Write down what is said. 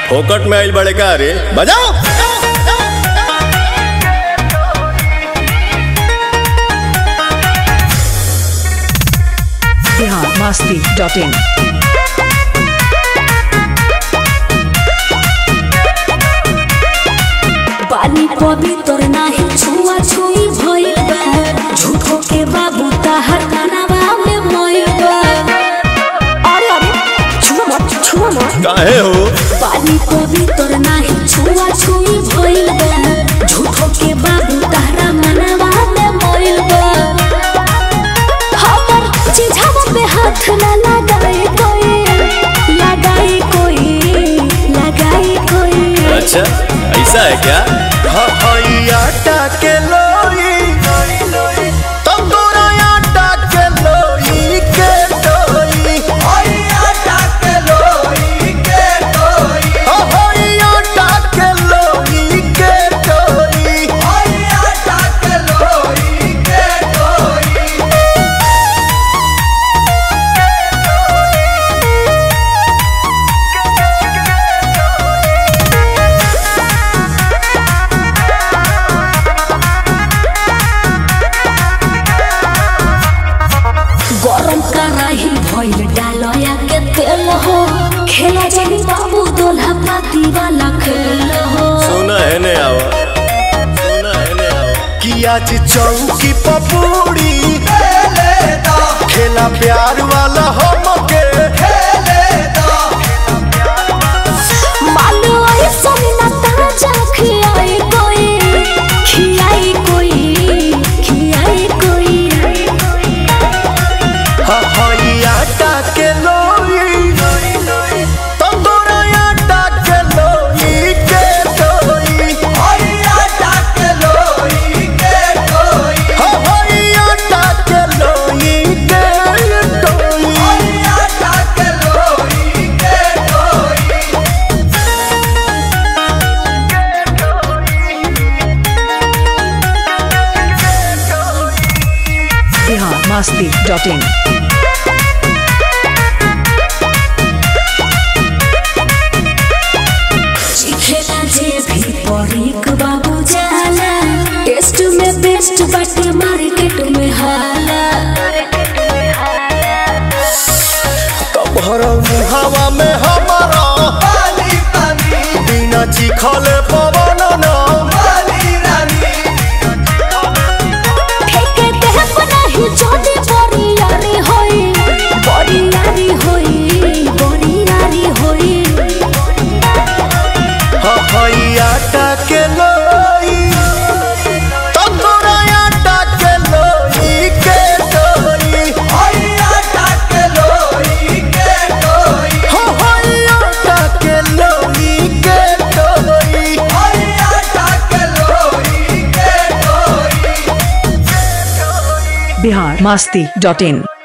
फोकट में आइल बड़े का रे बजाओ बिहार मस्ती डॉट इन पानी पवित्र नाही छुआ छुई भइल बा झूठो के बाबू ताहर कानावा में मइल बा अरे अरे छुआ मत छुआ मत काहे हो पानी पवित्र नाही छुआ छुई भइल बा झूठो के बाबू ताहरा मनावा में मइल बा हमर चिझावा पे हाथ ना लगाए कोई लगाए कोई लगाए कोई अच्छा ऐसा है क्या आटा के लोई तंदूरा आटा के लोई के लोई आटा के लोई के लोई आटा के लोई के लोई आटा के लोई के लोई गरम कराही भइल डालया के तेल हो खेला जानी बाबू दोल्हा पाती वाला खेल हो सुना है ने आवा सुना है ने आवा कि आज चौकी पपूड़ी खेला प्यार वाला हम के मानो ऐसा ना ताजा खियाई कोई खियाई कोई खियाई कोई हई आटा के लोई तंदूरा आटा के लोई के लोई हई आटा के लोई के लोई हई आटा के लोई के लोई हई आटा के लोई के लोई बिहार मस्ती डॉट इन खेला जे भी परीक बाबू जाला टेस्ट में बेस्ट बाटे मार्केट में हाला कमहर मुहावा में हमारा बिना चिखले पवन ना फेंके देह बनाही जोड़ी बोरियारी होई बोरियारी होई बोरियारी होई हई आटा के लोई तंदूरा आटा के लोई के लोई हई आटा के लोई के लोई हई आटा के लोई के लोई हई आटा के लोई के लोई बिहार मस्ती डॉट इन